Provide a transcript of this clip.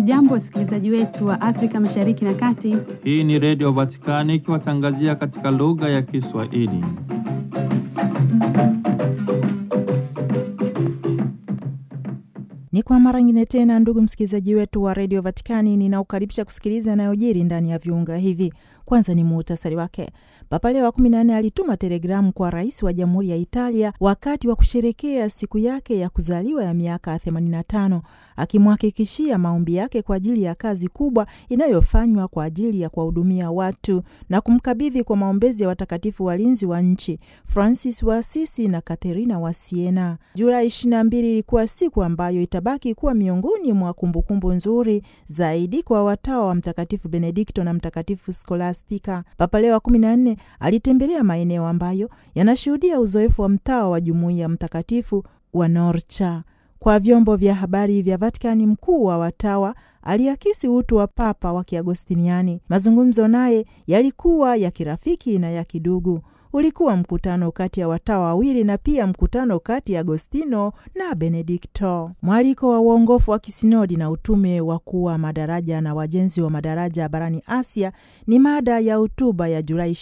Hamjambo, wasikilizaji wetu wa Afrika Mashariki na Kati. Hii ni Redio Vatikani ikiwatangazia katika lugha ya Kiswahili. Ni kwa mara nyingine tena, ndugu msikilizaji wetu wa redio Vatikani, ninaukaribisha kusikiliza yanayojiri ndani ya viunga hivi. Kwanza ni muhtasari wake. Papa Leo wa kumi na nne alituma telegramu kwa rais wa Jamhuri ya Italia wakati wa kusherekea siku yake ya kuzaliwa ya miaka 85 akimhakikishia maombi yake kwa ajili ya kazi kubwa inayofanywa kwa ajili ya kuwahudumia watu na kumkabidhi kwa maombezi ya watakatifu walinzi wa nchi Francis wa Asisi na Katerina wa Siena. Julai 22 ilikuwa siku ambayo itabaki kuwa miongoni mwa kumbukumbu nzuri zaidi kwa watawa wa Mtakatifu Benedikto na Mtakatifu Skolastika. Papa Leo wa 14 alitembelea maeneo ambayo yanashuhudia uzoefu wa mtawa wa jumuiya mtakatifu wa Norcha. Kwa vyombo vya habari vya Vatikani, mkuu wa watawa aliakisi utu wa papa wa Kiagostiniani. Mazungumzo naye yalikuwa ya kirafiki na ya kidugu. Ulikuwa mkutano kati ya watawa wawili na pia mkutano kati ya Agostino na Benedikto. Mwaliko wa uongofu wa kisinodi na utume wa kuwa madaraja na wajenzi wa madaraja barani Asia ni mada ya hotuba ya Julai